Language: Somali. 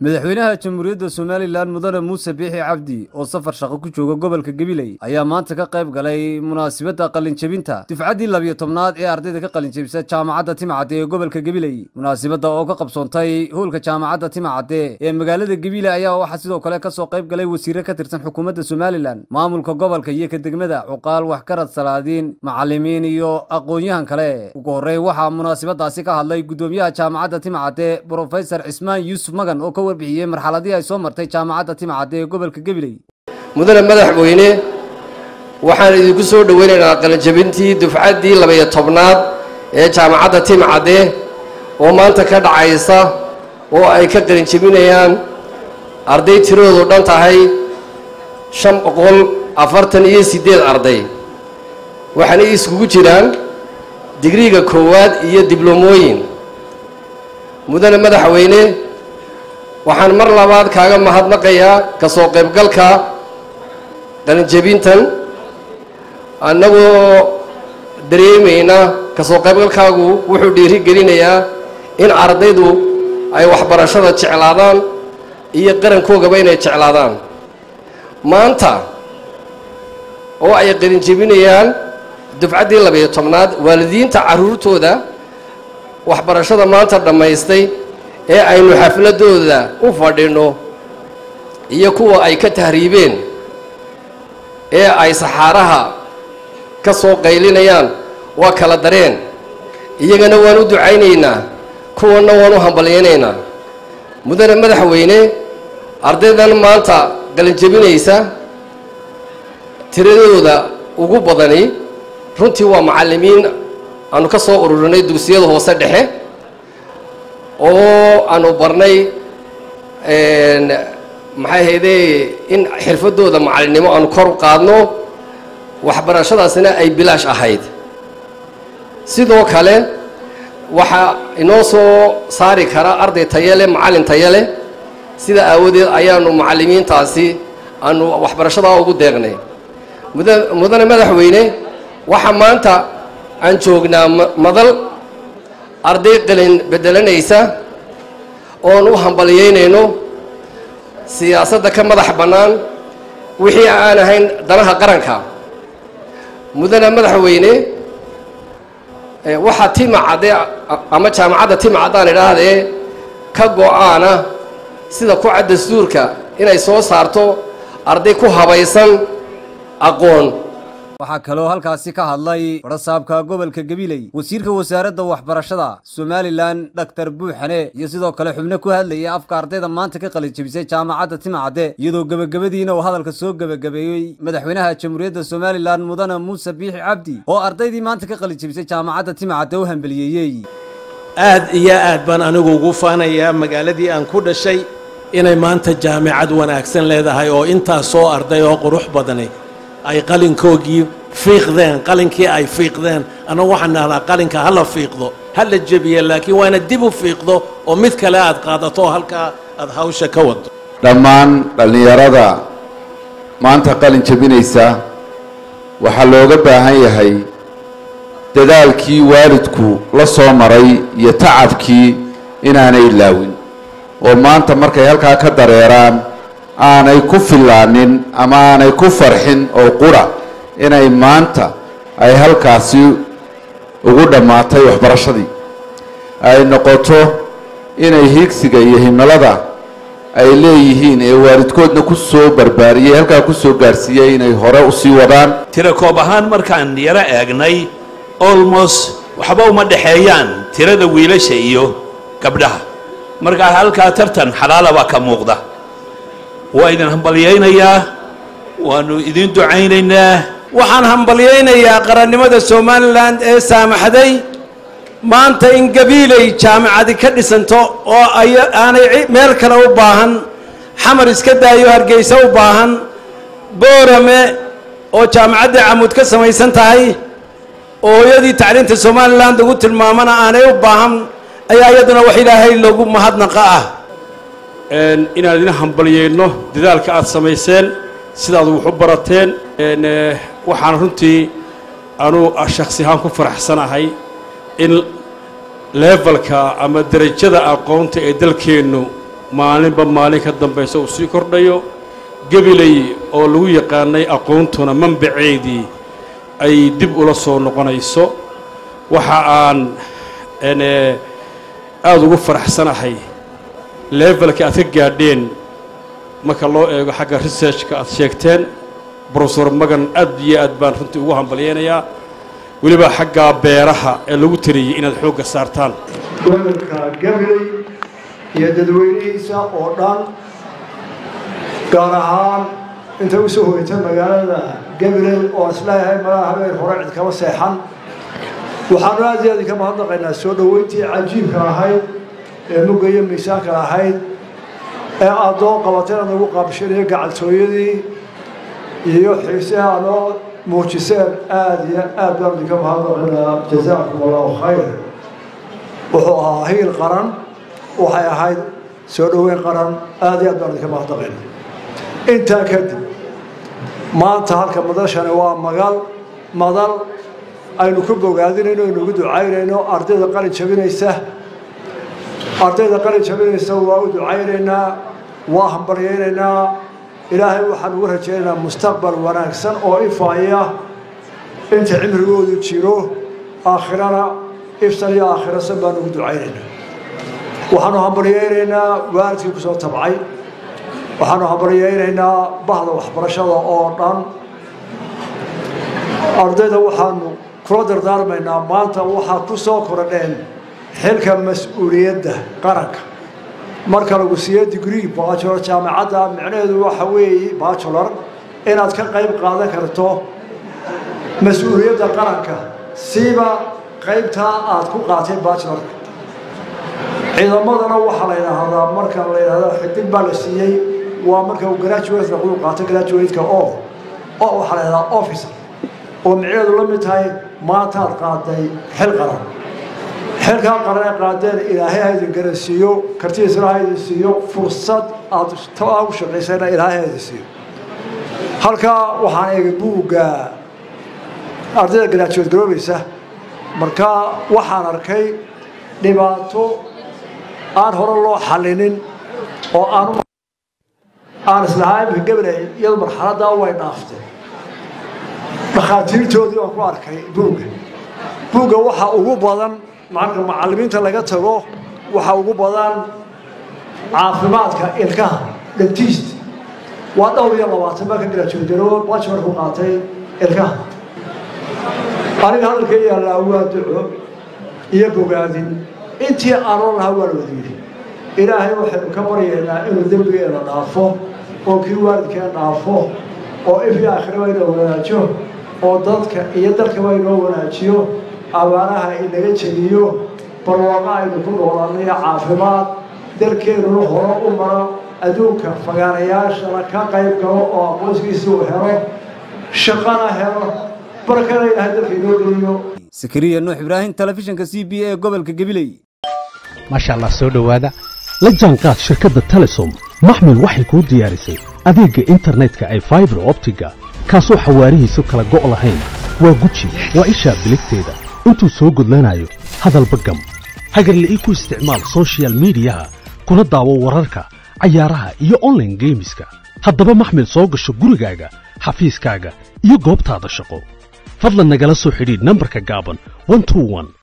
madaxweynaha jamhuuriyadda somalilan mudane muuse biixi cabdi oo safar shaqo ku jooga gobolka gabiley ayaa maanta ka qayb galay munaasabadda qalinjebinta dufcaddii labiyo tobnaad ee ardayda ka qalinjebisa jaamacadda timacadde ee gobolka gabiley munaasabadda oo ka qabsoontay howlka jaamacadda timacadde ee magaalada gabiley ayaa waxaa sidoo kale kasoo qayb galay wasiire ka tirsan xukuumadda somalilan maamulka gobolka iyo ka degmada cuqaal waxgarad salaadiin macalimiin iyo aqoon-yahan kale ugu horreyn waxaa munaasabadaasi ka hadlay guddoomiyaha jaamacadda timacadde brofesor cismaan yuusuf magan oo ka warbixiyey marxaladii ay soo martay jaamacadda timacadde ee gobolka gabiley mudane madaxweyne waxaan idinku soo dhoweynaynaa qalinjabintii dufcaddii labaiyo tobnaad ee jaamacadda timcadde oo maanta ka dhacaysa oo ay ka qalinjabinayaan arday tiradoodu dhan tahay shan boqol afartan iyo siddeed arday waxaana iskugu jiraan digriiga koowaad iyo dibloomooyin mudane madaxweyne waxaan mar labaad kaaga mahadnaqayaa ka soo qaybgalka qalinjebintan annagoo dareemayna ka soo qaybgalkaagu wuxuu dhiiri gelinayaa in ardaydu ay waxbarashada jeclaadaan iyo qarankoogaba inay jeclaadaan maanta oo ay qalinjebinayaan dufcaddii labayo tobnaad waalidiinta carruurtooda waxbarashada maanta dhammaystay ee aynu xafladooda u fadhinno iyo kuwa ay ka tahriibeen ee ay saxaaraha ka soo qaylinayaan waa kala dareen iyagana waan u ducaynaynaa kuwanna waan u hambalyaynaynaa mudane madaxweyne ardaydan maanta qalinjebinaysa tiradooda ugu badani runtii waa macallimiin aanu ka soo ururinay dugsiyada hoose dhexe oo aanu barnay maxay haydee in xirfadooda macallinnimo aanu kor u qaadno waxbarashadaasina ay bilaash ahayd sidoo kale waxaa inoo soo saari kara arday tayo leh macallin tayo leh sida aawadeed ayaanu macallimiintaasi aanu waxbarashadaa ugu deeqnay muda mudane madaxweyne waxaa maanta aan joognaa madal arday qalin beddelanaysa oon u hambalyaynayno siyaasadda ka madax bannaan wixii aan ahayn danaha qaranka mudane madaxweyne waxaa timacadde ama jaamacadda timacaddaan idhaahdee ka go-aana sida ku cad dastuurka inay soo saarto arday ku habaysan aqoon waxaa kaloo halkaasi ka hadlay barasaabka gobolka gabiley wasiirka wasaaradda waxbarashada somalilan dhaktar buuxane iyo sidoo kale xubno ku hadlayay afka ardayda maanta ka qalinjebisay jaamacadda timacadde iyadoo gebagabadiina uu hadalka soo gebagabeeyey madaxweynaha jamhuuriyadda somalilan mudane muuse biixi cabdi oo ardaydii maanta ka qalinjebisay jaamacadda timacadde u hambeliyeeyey aad iyo aad baan anigu ugu faanayaa magaaladii aan ku dhashay inay maanta jaamicad wanaagsan leedahay oo intaas soo arday oo qurux badani ay qalinkoogii fiiqdeen qalinkii ay fiiqdeen annagu waxaan dhahnaa qalinka ha la fiiqdo ha la jebiye laakiin waana dib u fiiqdo oo mid kale aad qaadato oo halkaa aad hawsha ka wado dhammaan dhallinyarada maanta qalin jebinaysa waxaa looga baahan yahay dadaalkii waalidku la soo maray iyo tacabkii inaanay ilaawin oo maanta markay halkaa ka dareeraan aanay ku fillaanin ama aanay ku farxin oo qura inay maanta ay halkaasi ugu dhammaatay waxbarashadii ay noqoto inay higsiga iyo himilada ay leeyihiin ee waalidkoodna ku soo barbaariyey halkaa ku soo gaarsiiyey inay hore usii wadaan tira koob ahaan markaan yaro eegnay almost waxba uma dhexeeyaan tirada wiilasha iyo gabdhaha markaa halkaa tartan xalaala baa ka muuqda waa idin hambalyaynayaa waannu idin ducaynaynaa waxaan hambalyaynayaa qarannimada somalilan ee saamaxday maanta in gabiilay jaamicadi ka dhisanto oo ay aanay meel kale u baahan xamar iska daayo hargeysa u baahan boorame oo jaamicaddii camuud ka samaysan tahay oo hooyadii tacliinta somalilan lagu tilmaamana aanay u baahan ayaa iyaduna wax ilaahay loogu mahadnaqa ah inaan idin hambalyeyno dadaalka aad samayseen sidaad wax u barateen waxaan runtii anuu shaksi ahaan ku faraxsanahay in levelka ama derajada aqoonta ee dalkeennu maalinba maalin ka dambaysa uu sii kordhayo gabiley oo lagu yaqaanay aqoontuna manbaceedii ay dib ula soo noqonayso waxa aan aada ugu faraxsanahay levelka aad ka gaadheen marka loo eego xagga researchka aad sheegteen brofesor magan aad iyo aad baan runtii ugu hambalyaynayaa weliba xaggaa beeraha ee lagu tariyey inaad xoogga saartaan gobolka gabiley iyo dadweynihiisa oo dhan gaar ahaan inta u soo hoyta magaalada gabiley oo isleeyahay malaha habeen hore cid kama seexan waxaanu aad iyo aad ka mahadnaqaynaa soo dhoweyntii cajiibka ahayd ee mugga iyo miisaanka ahayd ee aad doo qabateen aad nagu qaabishanayo gacaltooyadii iyo xiiseha anoo muujiseen aada iyo aad baan idinka mahadnaqaynaa jazaakum allahu khayr wuxuu ahaa hiil qaran waxay ahayd soo dhoweyn qaran aada iyo aad baan idinka mahadnaqaynaa intaa kadib maanta halka madashani waa magal madal aynu ku bogaadinayno aynugu ducaynayno ardayda qalin jabinaysa ardayda qalin jabinaysa waa u ducaynaynaa waa hambaryaynaynaa ilaahay waxaan ugu rajaynaynaa mustaqbal wanaagsan oo ifaaya inta cimrigoodu jiro aakhirana iftan iyo aakhirasan baan ugu ducaynaynaa waxaanu hambaryaynaynaa waalidkii kusoo tabcay waxaanu hambaryaynaynaa bahda waxbarashada oo dhan ardayda waxaanu kula dardaarmaynaa maanta waxaad ku soo korodheen xilka mas-uuliyadda qaranka marka lagu siiyo degree bachelor jaamacadda micnaheedu waxa weeye bachelor inaad ka qayb qaadan karto mas-uuliyadda qaranka siiba qaybtaa aad ku qaatay bachelorka ciidamadana waxaa la yidhaahdaa marka la yidhahdo xidig baa la siiyey waa marka uu graduate lagu qaato graduate-ka oo oo waxaa la yidhahdaa officer oo micnaheedu la mid tahay maantaad qaaday xil qaran xilkaa qaran ee qaadeen ilaahay ha idin garansiiyo kartidiisana ha idin siiyo fursad aad taa u shaqaysayna ilaahay ha idin siiyo halkaa waxaan eegay buugga ardayda graduate garoobaysa markaa waxaan arkay dhibaato aan hore loo xallinin oo aan aan islahaa imika gabalay iyadu marxaladdaa way dhaaftay dhakhaatiirtoodii baan ku arkay buugga buugga waxaa ugu badan marka macallimiinta laga tago waxaa ugu badan caafimaadka ilkaha dentist waa dhowr iyo labaatan baa ka grajuudaroo bachelor ku qaatay ilkaha aniga hadalka yaallaa waa duco iyo bogaadin intii aanoo lahaa waa la wada yidhi ilaahay waxaynu ka baryaynaa inuu dembigeena dhaafo oo kii waalidkeen dhaafo oo ifyo aakhiraba inoo wanaajo oo dadka iyo dalkaba inoo wanaajiyo abaanaha inaga jebiyo barwaaqa aynu ku noolaanayo caafimaad dalkeennuna hore u maro adduunka fagaanayaashana ka qayb galo oo aqoonsigiisa uu helo shaqana helo barkana ilaahay dalka inoo geliyo sakariya nuux ibraahim telefishinka c b a gobolka gabiley maasha allah soo dhowaada la jaanqaad shirkadda telesom maxmil waxay kuu diyaarisay adeegga internetka ay faibar optiga kaasoo xawaarihiisu kala go' lahayn waa guji waa ishaa biligteeda intuu soo gudlanayo hadalba gam hagarla'ii ku isticmaal sochial midiyaha kuna daawo wararka cayaaraha iyo onlaine geemiska haddaba maxmil soo gasho gurigaaga xafiiskaaga iyo goobtaada shaqo fadlan nagala soo xidhiidh nambarka gaaban